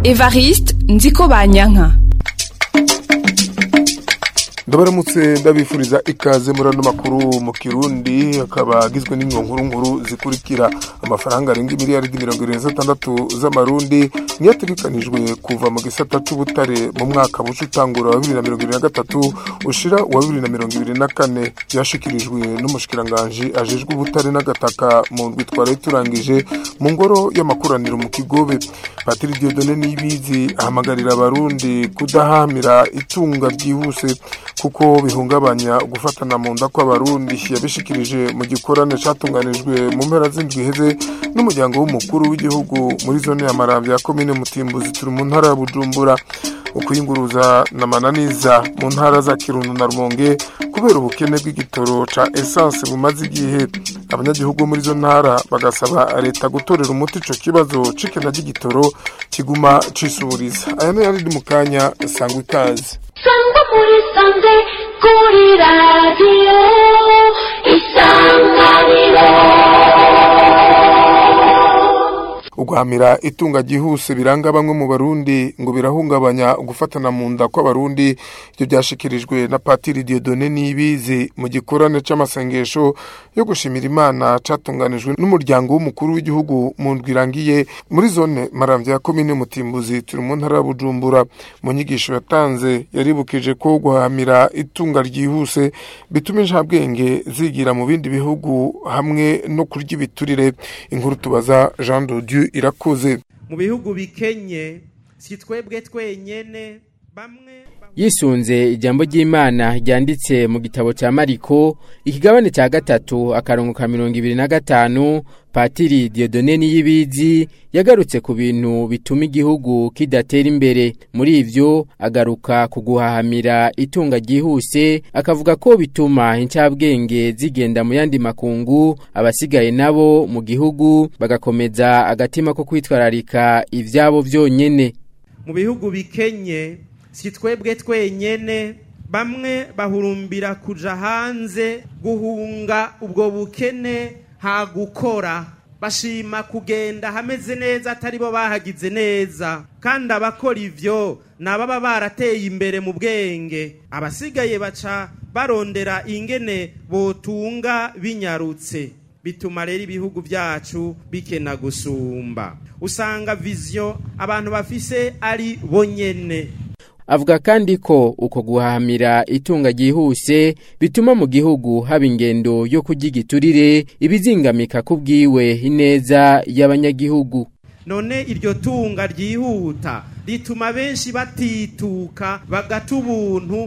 evariste nziko banyanka ndabaramutse ndabifuriza ikaze muri ano makuru mu kirundi akaba agizwe nkuru nkuru zikurikira amafaranga arenga miliyaridi mirongo irindwi n'atandatu z'amarundi niyo ategekanijwe kuva mu gisata c'ubutare mu mwaka buca utangura wa bibiri na mirongo ibiri na gatatu ushira uwa bibiri na mirongo ibiri na kane byashikirijwe n'umushikiranganji ajejwe ubutare n'agataka mu ndwi twari turangije mu ngoro y'amakoraniro mu kigobe patiri diodone niyibizi ahamagarira abarundi kudahamira itunga ryihuse kuko bihungabanya gufatana mu nda kw'abarundi yabishikirije mu gikorane catunganijwe mu mpera z'indwi iheze n'umuryango w'umukuru w'igihugu muri zone ya maramvya ya komine mutimbuzi turi mu ntara ya bujumbura ukuyunguruza na mananiza mu ntara za kirundo na rumonge kubera ubukene bw'igitoro ca essence bumaze igihe abanyagihugu muri zo ntara bagasaba leta gutorera umuti ico kibazo c'ikena ry'igitoro kiguma cisuburiza aya nayo ari mu kanya sangwa ikaze sangwa muri sanze kuri radiyo isanganiro uguhamira itunga ryihuse biranga bamwe mu barundi ngo birahungabanya gufatana mu nda kw'abarundi ibyo byashikirijwe na patiri diodone nibizi mu gikorane c'amasengesho yo gushimira imana catunganijwe n'umuryango w'umukuru w'igihugu mu ndwi irangiye muri zone maramvya ya komine mutimbuzi turi mu ntara ya bujumbura mu nyigisho yatanze yaribukije ko guhamira itunga ryihuse bituma inshabwenge zigira mu bindi bihugu hamwe no kurya ibiturire inkuru tubaza jean dodieu irakoze mu bihugu bikenye si twebwe twenyene bamwe yisunze ijambo ry'imana ryanditse mu gitabo cya mariko ikigabane cya gatatu akarongo ka mirongo ibiri na gatanu patiri diodone niyibizi yagarutse ku bintu bituma igihugu kidatera imbere muri ivyo agaruka ku guhahamira itunga ryihuse akavuga ko bituma incabwenge zigenda mu yandi makungu abasigaye nabo mu gihugu bagakomeza agatima ko kwitwararika ivyabo vyonyene mu bihugu bikenye si twebwe twenyene bamwe bahurumbira kuja hanze guhunga ubwo bukene ha gukora bashima kugenda hameze neza atari bo bahagize neza kandi abakora ivyo nababa barateye imbere mu bwenge abasigaye baca barondera ingene botunga binyarutse bituma rero ibihugu byacu bikena gusumba usanga viziyo abantu bafise ari bonyene avuga kandi ko uko guhahamira itunga ryihuse bituma mu gihugu haba ingendo yo kurya igiturire ibizingamika ku bwiwe ineza y'abanyagihugu none iryo tunga ryihuta rituma benshi batituka bagata ubuntu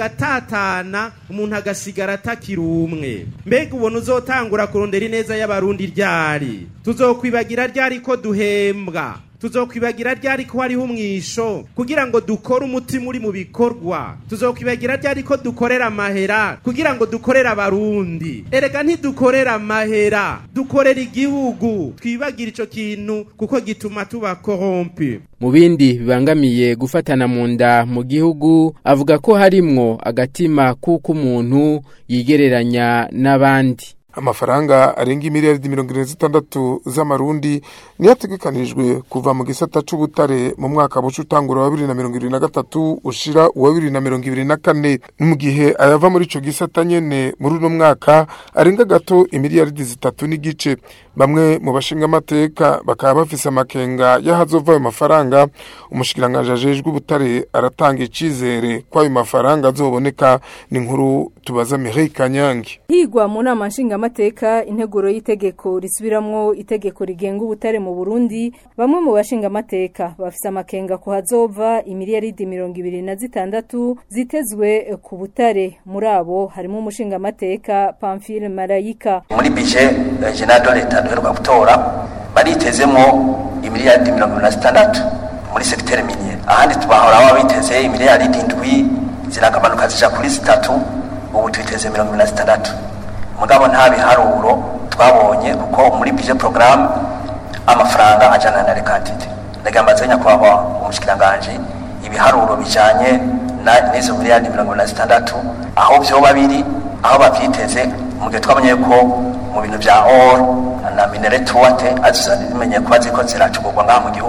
bagatatana umuntu agasigara atakiri umwe mbega ubona uzotangura kurondera ineza y'abarundi ryari tuzokwibagira ryari ko duhembwa tuzokwibagira ryari ko hariho umwisho kugira ngo dukore umutima uri mu bikorwa tuzokwibagira ryari ko dukorera amahera kugira ngo dukorere abarundi erega ntidukorera amahera dukorera igihugu twibagira ico kintu kuko gituma tuba korompe mu bindi bibangamiye gufatana mu nda mu gihugu avuga ko harimwo agatima kuko umuntu yigereranya n'abandi amafaranga arenga imiliyaridi mirongo irindwi zitandatu z'amarundi niyo ategekanijwe kuva mu gisata c'ubutare mu mwaka buca utangura wa bibiri na mirongo ibiri na gatatu ushira uwa bibiri na mirongo ibiri na kane mu gihe ayava muri ico gisata nyene muri uno mwaka arenga gato imiliyaridi zitatu n'igice bamwe mu bashinga amateka bakaba bafise amakenga y'ahazova ayo mafaranga umushikiranganji ajejwe ubutare aratanga icizere ko ayo mafaranga azoboneka ni inkuru tubaza Mireille Kanyange higwa mu nama nshingamateka integuro y'itegeko risubiramwo itegeko rigenga ubutare mu Burundi bamwe mu bashinga amateka bafise amakenga ko hazova imiliyaridi mirongo ibiri na zitandatu zitezwe ku butare muri abo harimo umushinga amateka Pamphile Marayika muri bije general de leta duheruka gutora baritezemo imiliyaridi mirongo ibiri na zitandatu muri segiteri miniye ahandi tubahora baba biteze imiliyaridi indwi ziragabanuka zija kuri zitatu ubu twiteze mirongo ibiri na zitandatu mugabo nta biharuro twabonye kuko muri bije porogaramu amafaranga ajana na rekatite ndagambaze nyakubahwa umushikiranganji ibiharuro bijanye n'izo miliyari mirongo na zitandatu aho vyoba biri aho bavyiteze mu gihe twabonye ko mu bintu vya or na minere tuwate azimenye kuba ziko ziracugurwa ngaha mu gihugu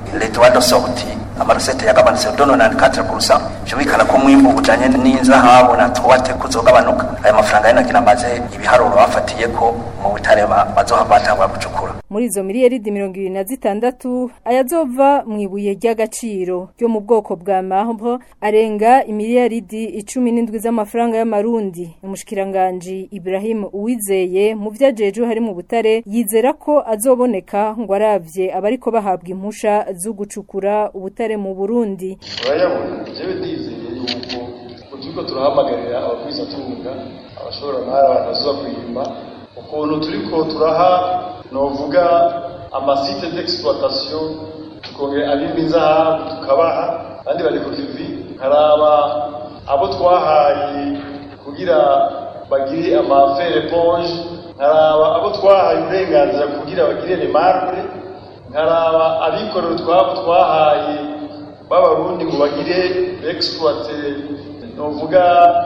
les droits de sortie amarosete yagabanutse dono na 4% byumvikana ko umwimbu ujanye n'inzahabu na tuwate kuzogabanuka aya mafaranga yana kinamaze ibiharuro bafatiye ko mu butare bazoha batangwa gucukura muri izo miliyaridi mirongo ibiri na zitandatu ayazova mu ibuye ry'agaciro ryo mu bwoko bwa marbre arenga imiliyaridi icumi n'indwi z'amafaranga y'amarundi umushikiranganji Ibrahim Uwizeye mu vyajeje hari mu butare yizera ko azoboneka ngo aravye abariko bahabwa impusha zo gucukura ubutare mu Burundi urayabona jewe ndizeye yuko turiko turahamagarira abakwizatunga abashobora ntara abantu bazoza kwimba ukuntu turiko turaha novuga amasite d'exploitation tukongera abimba inzahabu tukabaha abandi bari ku kivi nkaraba abo twahaye kugira bagire amafere ponge nkaraba abo twahaye uburenganzira kugira bagire remarque nkaraba abikorera utwabo twahaye b'abarundi ngo bagire exploite novuga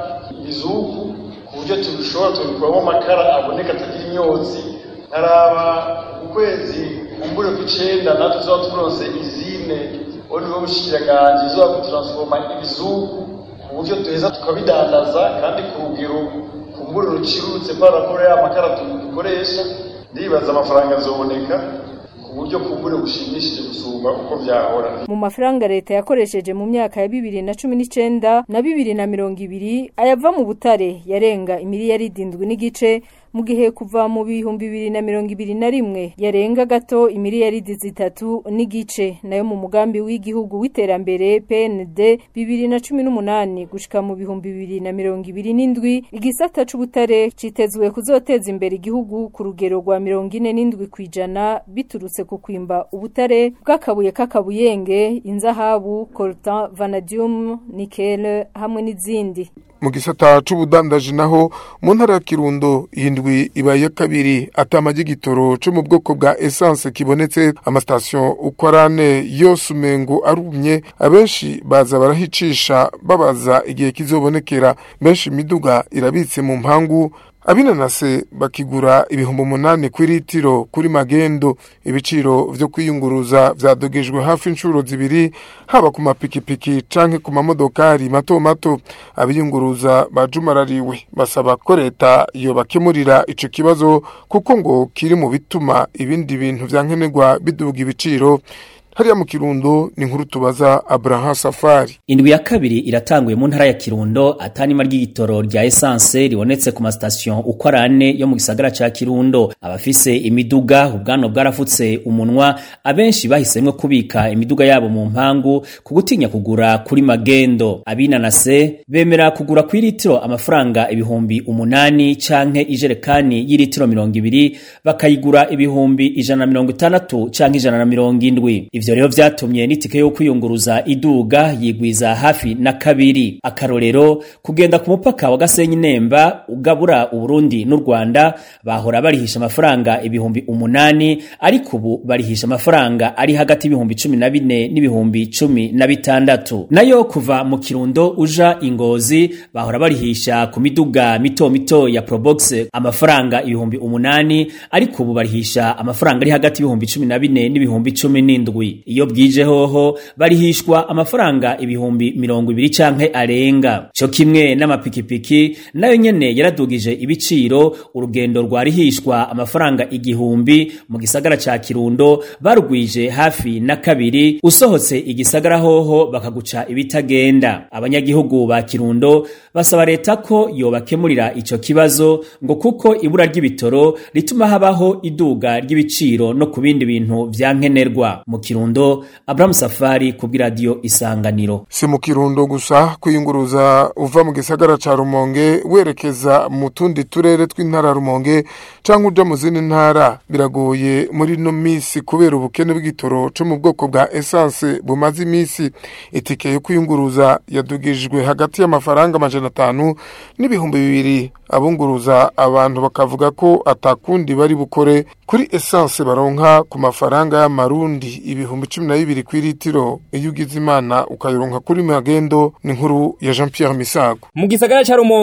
ibizuku ku buryo tubishobora tubikuramo amakara aboneka atagira imyotsi nkaraba ukwezi kumbure kw'icenda natwe tuzaba turonse izine au niveau bushikiranganje izoba gutaransforma ibizuku ku buryo duheza tukabidandaza kandi ku rugero kumbure rucirutse kwa raporo y'amakara dukoresha ndibaza amafaranga azoboneka ku buryo kumbure bushimishije gusumba uko vyahora mu mafaranga leta yakoresheje mu myaka ya bibiri na cumi n'icenda na bibiri na mirongo ibiri ayava mu butare yarenga imiliyaridi indwi n'igice mu gihe kuva mu bihumbi bibiri na mirongo ibiri na rimwe yarenga gato imiliyaridi zitatu n'igice nayo mu mugambi w'igihugu w'iterambere PND bibiri na cumi n'umunani gushika mu bihumbi bibiri na mirongo ibiri n'indwi igisata c'ubutare citezwe kuzoteza imbere igihugu ku rugero rwa mirongo ine n'indwi kw'ijana biturutse ku kwimba ubutare bw'akabuye k'akabuyenge inzahabu coltan vanadium nikele hamwe n'izindi mu gisata c'ubudandaji naho mu ntara ya kirundo indwi ibaye kabiri atama gitoro co mu bwoko bwa essence kibonetse amasitasiyo uko arane yose umengo arumye abenshi baza barahicisha babaza igihe kizobonekera benshi imiduga irabitse mu mpangu abinanase bakigura ibihumbi umunani ku litiro kuri magendo ibiciro vyo kwiyunguruza vyadogejwe hafi inshuro zibiri haba ku mapikipiki canke ku mamodokari mato mato abiyunguruza bajumarariwe basaba ko leta yobakemurira ico kibazo kuko ngo kiri mu bituma ibindi bintu vyankenerwa biduga ibiciro hariya mu kirundo ni nkuru tubaza Abraham Safari indwi ya kabiri iratanguye mu ntara ya kirundo atanima ry'igitoro rya essence ribonetse ku masitasiyo uko arane yo mu gisagara ca kirundo abafise imiduga ubwano bwarafutse umunwa abenshi bahisemwo kubika imiduga yabo mu mpangu ku gutinya kugura kuri magendo abinanase bemera kugura ku litiro amafaranga ibihumbi umunani canke ijerekani y'ilitiro mirongo ibiri bakayigura ibihumbi ijana na mirongo itandatu canke ijana na mirongo indwi ivyo rero vyatumye n'itike yo kwiyunguruza iduga yigwiza hafi na kabiri akarorero kugenda ku mupaka wa Gasenyi Nemba ugabura Uburundi n'u Rwanda bahora barihisha amafaranga ibihumbi umunani ariko ubu barihisha amafaranga ari hagati y'ibihumbi cumi na bine n'ibihumbi cumi na bitandatu nayo kuva mu kirundo uja ingozi bahora barihisha ku miduga mito mito ya Probox amafaranga ibihumbi umunani ariko ubu barihisha amafaranga ari hagati y'ibihumbi cumi na bine n'ibihumbi cumi n'indwi iyo bwije hoho barihishwa amafaranga ibihumbi mirongo ibiri canke arenga co kimwe n'amapikipiki nayo nyene yaradugije ibiciro urugendo rwarihishwa amafaranga igihumbi mu gisagara ca kirundo barugwije hafi na kabiri usohotse igisagara hoho bakaguca ibitagenda abanyagihugu ba kirundo basaba leta ko yobakemurira ico kibazo ngo kuko ibura ry'ibitoro rituma habaho iduga ry'ibiciro no ku bindi bintu vyankenerwa mu kirundo Abraham Safari ku bw'iradiyo Isanganiro si mu kirundo gusa kwiyunguruza uva mu gisagara ca Rumonge werekeza mu tundi turere tw'intara Rumonge canke uja mu zindi ntara biragoye muri no misi kubera ubukene bw'igitoro co mu bwoko bwa essence bumaze imisi itike yo kwiyunguruza yadugijwe hagati y'amafaranga amajana atanu n'ibihumbi bibiri abunguruza abantu bakavuga ko atakundi bari bukore kuri essence baronka ku mafaranga y'amarundi ibihumbi cumi na bibiri ku litiro iyo ugize imana ukayironka kuri magendo ni nkuru ya Jean Pierre Misago mu gisagara ca Rumonge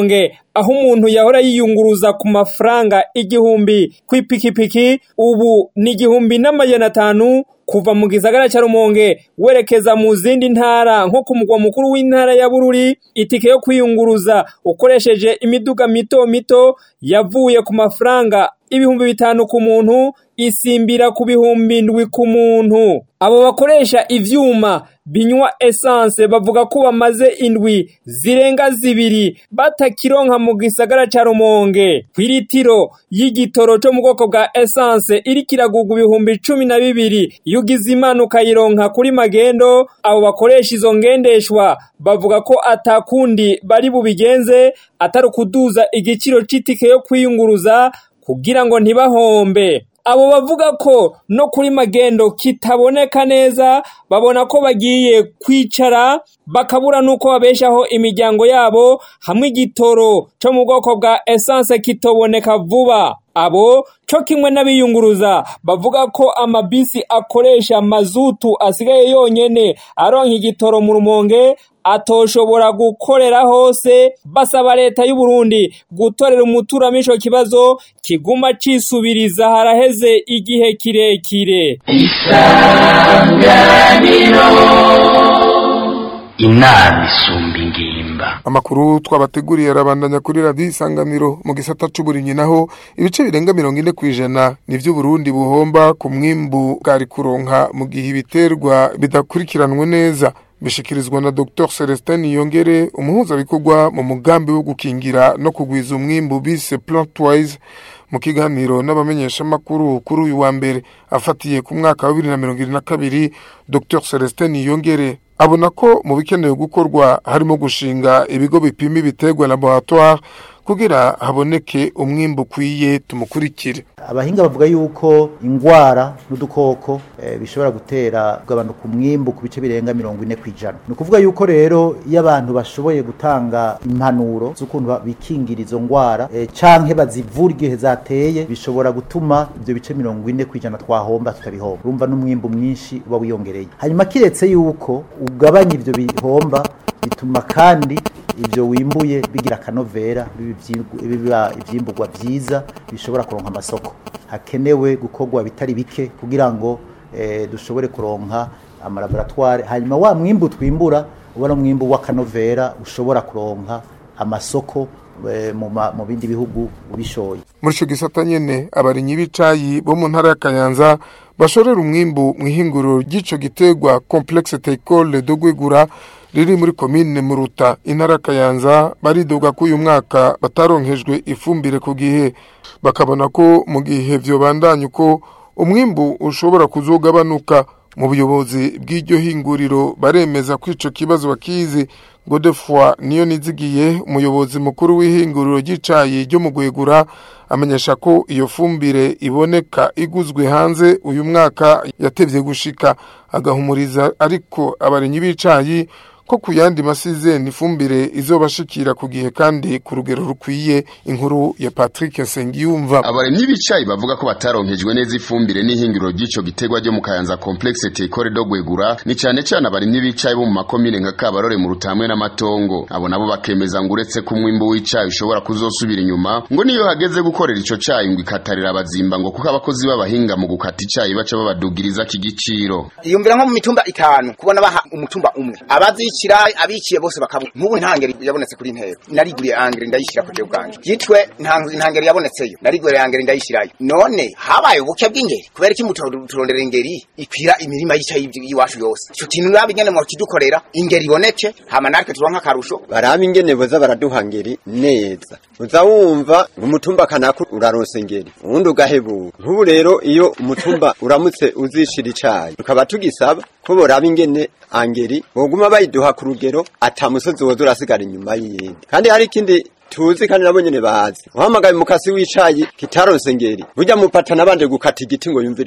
aho umuntu yahora yiyunguruza ku mafaranga igihumbi ku ipikipiki ubu ni igihumbi n'amajana atanu kuva mu gisagara cya rumonge werekeza mu zindi ntara nko ku mugwa mukuru w'intara ya bururi itike yo kwiyunguruza ukoresheje imiduga mito mito yavuye ku mafaranga ibihumbi bitanu ku muntu isimbira ku bihumbi ndwi ku muntu abo bakoresha ivyuma binywa essence bavuga ko bamaze indwi zirenga zibiri batakironka mu gisagara ca rumonge kw'iritiro y'igitoro co mu bwoko bwa essence iriko iragurwa ibihumbi cumi na bibiri iyo ugize imana ukayironka kuri magendo abo bakoresha izo ngendeshwa bavuga ko atakundi bari bubigenze atari ukuduza igiciro c'itike yo kwiyunguruza kugira ngo ntibahombe abo bavuga ko no kuri magendo kitaboneka neza babona ko bagiye kwicara bakabura nuko babeshaho imiryango yabo hamwe igitoro cyo mu bwoko bwa essence kitoboneka vuba abo cyo kimwe n'abiyunguruza bavuga ko amabisi akoresha mazutu asigaye yonyene aronka igitoro mu rumonge atoshobora gukorera hose basaba leta y'u Burundi gutorera umuturamisho kibazo kiguma cisubiriza haraheze igihe kirekire inama isumba ingimba amakuru twabateguriye arabandanya kuri radiyo isanganiro mu gisata c'uburimyi naho ibice birenga mirongo ine ku ijana nivyo Burundi buhomba ku mwimbu bwari kuronka mu gihe ibiterwa bidakurikiranwe neza bishikirizwa na Dr Celestin Yongere umuhuzabikorwa mu mugambi wo gukingira no kugwiza umwimbu bise Plantwise mu kiganiro n'abamenyesha makuru kuri uyu wa mbere afatiye ku mwaka wa 2022 Dr Celestin Yongere abona ko mu bikenewe gukorwa harimo gushinga ibigo bipima ibiterwa laboratoire kugira haboneke umwimbu ukwiye tumukurikire abahinga bavuga yuko ingwara n'udukoko eh, bishobora gutera kugabanuka umwimbu ku bice birenga mirongo ine ku ijana ni ukuvuga yuko rero iyo abantu bashoboye gutanga impanuro z'ukuntu bikingira izo ngwara eh, canke bazivura igihe zateye bishobora gutuma ivyo bice mirongo ine ku ijana twahomba tutabihomba urumva n'umwimbu mwinshi uba wiyongereye hanyuma kiretse yuko ugabanya ivyo bihomba bituma kandi ivyo wimbuye bigira akanovera biba ivyimburwa vyiza bishobora kuronka amasoko hakenewe gukorwa bitari bike kugira ngo eh, dushobore kuronka amalaboratoire hanyuma wa mwimbu twimbura uba no mwimbu w'akanovera ushobora kuronka amasoko eh, mu ma- mu bindi bihugu ubishoye muri ico gisata nyene abarimyi b'icayi bo mu ntara ya Kayanza bashorera umwimbu mu ihinguriro ry'ico giterwa complexe teicole de Gwegura riri muri komine Muruta intara ya Kayanza baridoga ko uyu mwaka bataronkejwe ifumbire ku gihe bakabona ko mu gihe vyobandanya uko umwimbu ushobora kuzogabanuka mu buyobozi bw'iryo hinguriro baremeza ko ico kibazo bakizi Godefroy niyo nizigiye umuyobozi mukuru w'ihinguriro ry'icayi ryo mu Gwegura amenyesha ko iyo fumbire iboneka iguzwe hanze uyu mwaka yatevye gushika agahumuriza ariko abarimyi b'icayi ko ku yandi masizeni ifumbire izobashikira ku gihe kandi ku rugero rukwiye inkuru ya Patrick Nsengiyumva abarimyi b'icayi bavuga ko bataronkejwe neza ifumbire n'ihingiro ry'ico gitegwa ryo mu Kayanza complexe Tekore do Gwegura ni cyane cyane abarimyi b'icayi bo mu makomine nka Kabarore mu Rutamwe n'Amatongo abo nabo bakemeza ngo uretse ko umwimbu w'icayi ushobora kuzosubira inyuma ngo niyo hageze gukorera ico cayi ngo ikatarira abazimba ngo kuko abakozi b'abahinga mu gukata icayi baca babadugiriza kigiciro iyumvira nko mu mitumba itanu kubona baha umutumba umwe abazicira abiciye bose bakabura nk'ubu ntangeri yabonetse kuri ntero nariguriye angeri ndayishyira ku bwanjye yitwe nta- ntangeri yabonetseyo nariguriye angeri ndayishyirayo none habaye ubuke bw'ingeri kubera iki mutu- turondera ingeri ikwira imirima y'icayi y'iwacu yose ico kintu nabi nyene mu kidukorera ingeri iboneke hama natwe turonka akarusho baraba ingene boza baraduha ngeri neza uza wumva ngo umutumba kanaka uraronse ngeri uwundi ugahebura nk'ubu rero iyo umutumba uramutse uzishira icayi tukaba tugisaba ko boraba ingene angeri boguma bayiduha ku rugero ata musozi woza urasigara inyuma y'iyindi kandi hari ikindi tuzi kandi nabo nyene bazi uhamagaye umukasi w'icayi kitaronse ngeri burya mupata nabanje gukata igiti ngo yumvirize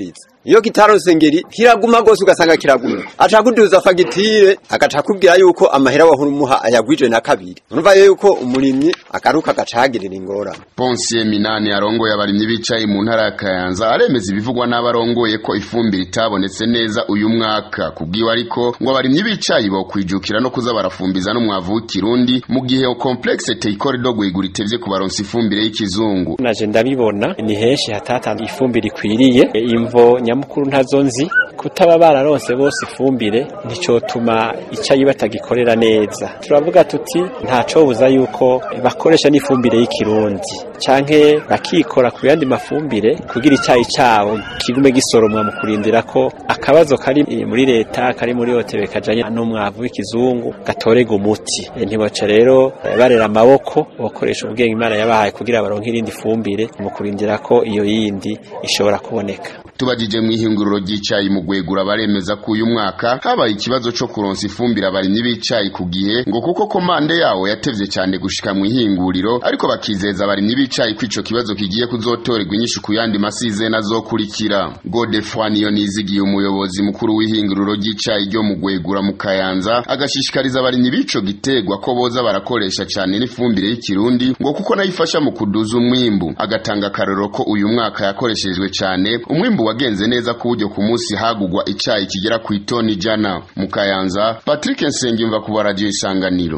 iyo kitaronse ngeri kiraguma gose ugasanga kiraguma aca kuduza fagitire agaca akubwira yuko amahera wahurumuha ayagwije na kabiri urumva yuko umurimyi agaruka agaca ahagirira ingorane Ponsiye Minani arongoye abarimyi bicaye mu ntara ya Kayanza aremeza ibivugwa n'abarongoye ko ifumbire itabonetse neza uyu mwaka kubwiwe ariko ngo abarimyi bicaye bo kwijukira no kuza barafumbiza n'umwavu w'ikirundi mu gihe complexe Teikore Dogwe igurite kubaronsa ifumbire y'ikizungu naje ndabibona ni henshi hatatanzwe ifumbire ikwiriye imvo nyamukuru ntazo nzi kutaba bararonse bose ifumbire nticotuma icyayi batagikorera neza turavuga tuti ntacobuza yuko bakoresha n'ifumbire y'ikirundi canke bakikora ku yandi mafumbire kugira icyayi cabo kigume gisoromwa mu kurindira ko akabazo kari muri leta kari muri hotebe kajanye n'umwavu w'ikizungu gatorega umuti E, ntibaca rero eh, barera amaboko bakoresha ubwenge imana yabahaye kugira baronke irindi fumbire mu kurindira ko iyo yindi ishobora kuboneka tubajije mu ihinguriro ry'icayi mu gwegura baremeza ko uyu mwaka habaye ikibazo co kuronsa ifumbire abarimyi b'icayi ku gihe ngo kuko komande yawo yatevye cyane gushika mu ihinguriro ariko bakizeza abarimyi b'icayi ko ico kibazo kigiye kuzotorerwa inyishu ku yandi masizeni azokurikira Godefroy niyo nizigiye umuyobozi mukuru w'ihinguriro ry'icayi ryo mu gwegura mu Kayanza agashishikariza abarimyi b'ico gitegwa ko boza barakoresha cyane n'ifumbire y'ikirundi ngo kuko nayo ifasha mu kuduza umwimbu agatanga akarero ko uyu mwaka yakoreshejwe cyane umwimbu wagenze neza ku buryo ku munsi hagugwa icayi kigera ku itoni ijana mu Kayanza Patrick Nsengimva ku radio isanganiro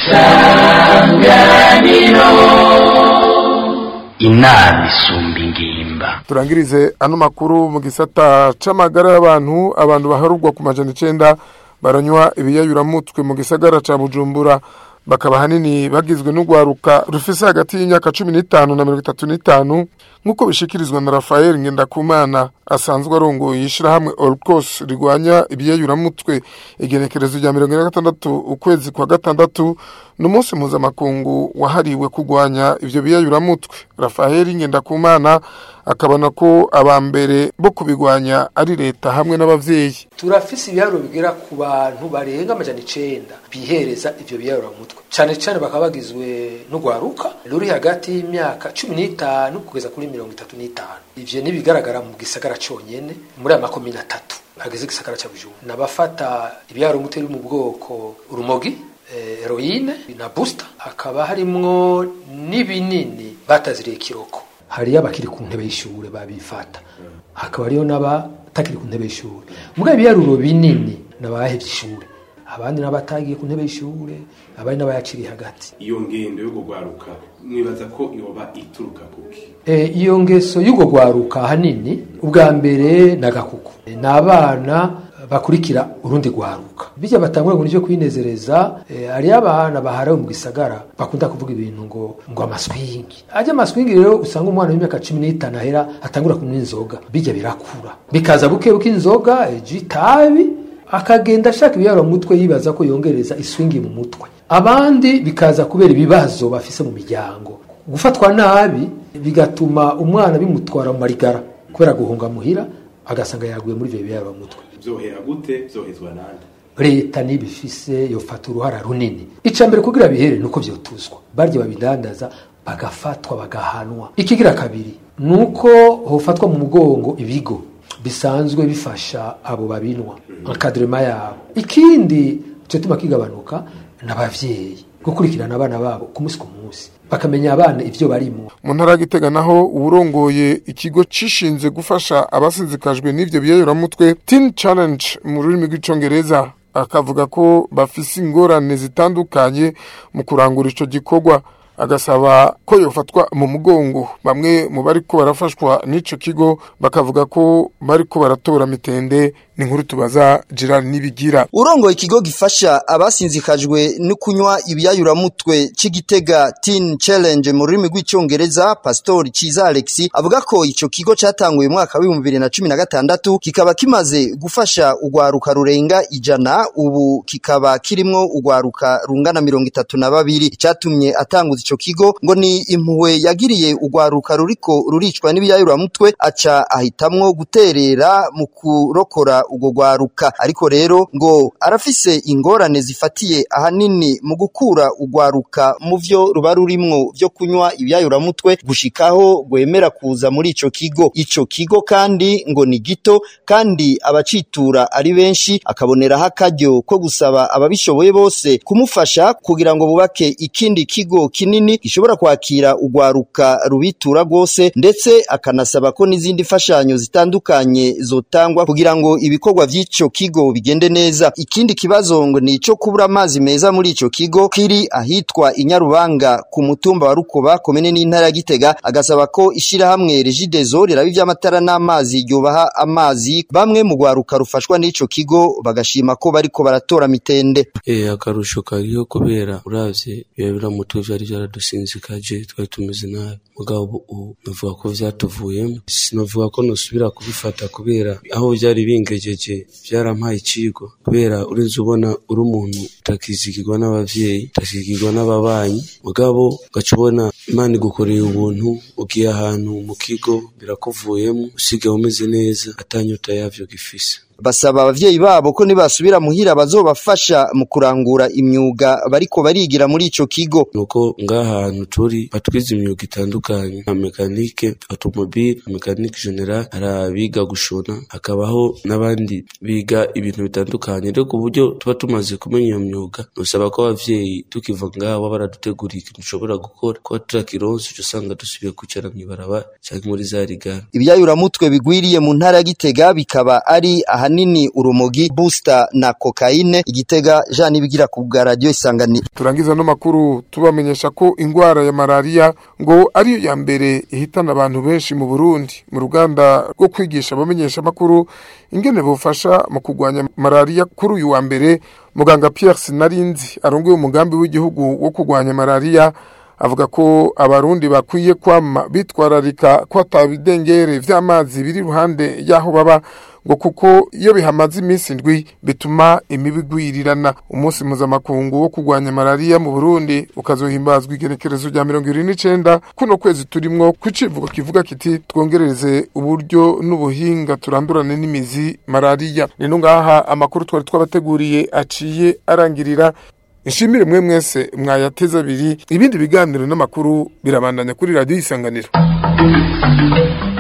inama isumba ingimba turangirize ano makuru mu gisata c'amagara y'abantu abantu baharurwa ku majana icenda baranywa ibiyayuramutwe mu gisagara ca bujumbura bakaba hanini bagizwe n'urwaruka rufise hagati y'imyaka cumi n'itanu na mirongo itatu n'itanu nk'uko bishikirizwa na rafael ngendakumana asanzwe arongoye ishirahamwe orcos rigwanya ibiyayuramutwe igenekerezo rya mirongo ine na gatandatu ukwezi kwa gatandatu ni umunsi mpuzamakungu wahariwe kurwanya ivyo biyayuramutwe rafael ngendakumana akabona ko aba mbere bo kubigwanya ari leta hamwe n'abavyeyi turafise ibiharuro bigera ku bantu barenga amajana icenda bihereza ivyo biyaruramutwe cane cane bakaba bagizwe n'urwaruka ruri hagati y'imyaka cumi n'itanu kugeza kuri mirongo itatu n'itanu ivyo nibigaragara mu gisagara conyene muri aya makomine atatu hageze igisagara ca bujumbura n'abafata ibiyaruramutwe biri mu bwoko urumogi eh, heroine na booster hakaba harimwo n'ibinini bataziriye kiroko hariyo abakiri ku ntebe y'ishure babifata hakaba hariyo n'abatakiri ku ntebe y'ishure mugabo ibiharuro binini n'abahevye ishure abandi n'abatagiye ku ntebe y'ishure abandi n'abayaciriye hagati iyo ngendo yo kugwaruka mwibaza ko yoba ituruka kuki e, iyo ngeso y'ubwo gwaruka ahanini ubwa mbere n'agakuku e, ni abana bakurikira urundi gwaruka bijya batangura ngo nivyo kwinezereza e, hariyo abana baharawe mu gisagara bakunda kuvuga ibintu ngo ngo amaswingi ajya amaswingi rero usanga umwana w'imyaka cumi n'itanu ahera atangura kunywa inzoga bijya birakura bikaza buke buke inzoga ejo itabi akagenda ashaka ibiyaro mutwe yibaza ko yongereza iswingi mu mutwe abandi bikaza kubera ibibazo bafise mu miryango gufatwa nabi bigatuma umwana bimutwara mu marigara kubera guhunga muhira agasanga yaguye muri ivyo biyaro mutwe vyohera gute vyohezwa nande leta nibifise yofata uruhara runini ica mbere kugira bihere nuko vyotuzwa barya babidandaza bagafatwa bagahanwa ikigira kabiri nuko hofatwa mu mugongo ibigo bisanzwe bifasha abo babinwa encadrement yabo ikindi cyo kigabanuka n'abavyeyi gukurikirana abana babo ku munsi ku munsi bakamenya abana ivyo barimo mu ntara ya Gitega naho uwurongoye ikigo cishinze gufasha abasinzikajwe n'ivyo biyayuramutwe Teen Challenge mu rurimi rw'icongereza akavuga ko bafise ingorane zitandukanye mu kurangura ico gikorwa agasaba ko yofatwa mu mugongo bamwe mu bariko barafashwa n'ico kigo bakavuga ko bariko baratora mitende ni nkuru tubaza Gerard Nibigira urongoye ikigo gifasha abasinzikajwe no kunywa ibiyayuramutwe c'igitega Teen Challenge mu rurimi rw'icongereza Pastor Ciza Alex avuga ko ico kigo catanguye mu mwaka wa 2016 kikaba kimaze gufasha ugwaruka rurenga ijana ubu kikaba kirimwo ugwaruka rungana mirongo itatu na babiri icatumye atanguza ico kigo ngo ni impuhwe yagiriye ugwaruka ruriko ruricwa n'ibiyayuramutwe aca ahitamwo guterera mu kurokora ubwo gwaruka ariko rero ngo arafise ingorane zifatiye ahanini mu gukura ugwaruka mu vyo ruba rurimwo vyo kunywa ibyayuramutwe gushikaho gwemera kuza muri ico kigo ico kigo kandi ngo ni gito kandi abacitura ari benshi akaboneraho akaryo ko gusaba ababishoboye bose kumufasha kugira ngo bubake ikindi kigo kinini gishobora kwakira ugwaruka rubitura rwose ndetse akanasaba ko n'izindi mfashanyo zitandukanye zotangwa kugira ngo ibikorwa vy'ico kigo bigende neza ikindi kibazo ngo ni ico kubura amazi meza muri ico kigo kiri ahitwa inyarubanga ku mutumba wa rukoba komene n'intara ya gitega agasaba ko ishirahamwe regidezo riraba ivy'amatara n'amazi ryobaha amazi bamwe mu gwaruka rufashwa n'ico kigo bagashima ko bariko baratora mitende Eh akarusho kariho kubera uravye biba biramutwe vyari vyaradusinzikaje twari tumeze nabi mugabo ubu navuga ko vyatuvuyemo sinavuga ko nosubira kubifata kubera aho vyari bingejeje vyarampaye icigo kubera urinze ubona uri umuntu utakizigirwa n'abavyeyi utakizigirwa n'ababanyi mugabo ugaca ubona imana igukoreye ubuntu ugiye ahantu mu kigo birakuvuyemo usigaye umeze neza atanyota yavyo gifise basaba abavyeyi babo ko nibasubira muhira bazobafasha mu kurangura imyuga bariko barigira muri ico kigo nuko ngaha hantu turi batwize imyuga itandukanye nka mekanike automobile mekanike general hari abiga gushona hakabaho n'abandi biga ibintu bitandukanye rero ku buryo tuba tumaze kumenya iyo myuga nusaba ko abavyeyi tukiva ngaha baba baraduteguriye ikintu dushobora gukora kuba turakironse uca usanga dusubiye kwicara mw'ibarabara canke muri za rigara ibyayuramutwe bigwiriye mu ntara ya gitega bikaba ari ahanini urumogi booster na kokaine igitega Jean Nibigira ku bwa radio isanganiro turangiza no makuru tubamenyesha ko ingwara ya malaria ngo ariyo ya mbere ihitana abantu benshi mu Burundi mu ruganda rwo kwigisha abamenyesha makuru ingene bufasha mu kugwanya malaria kuri uyu wa mbere muganga Pierre Sinarinzi arongoye umugambi w'igihugu wo kugwanya malaria avuga ko abarundi bakwiye kwama bitwararika ko atabidengere vy'amazi biri ruhande y'aho baba ngo kuko iyo bihamaze iminsi indwi bituma imibu igwirirana umunsi mpuzamakungu wo kurwanya malariya mu burundi ukazohimbazwa igenekerezo rya mirongo ibiri n'icenda kuno kwezi turimwo kw'icivugo kivuga kiti twongereze uburyo n'ubuhinga turandurane n'imizi malariya nino ngaha amakuru twari twabateguriye aciye arangirira Nshimire mwe mwese mwayateza abiri ibindi biganiro n'amakuru birabandanya kuri radio isanganiro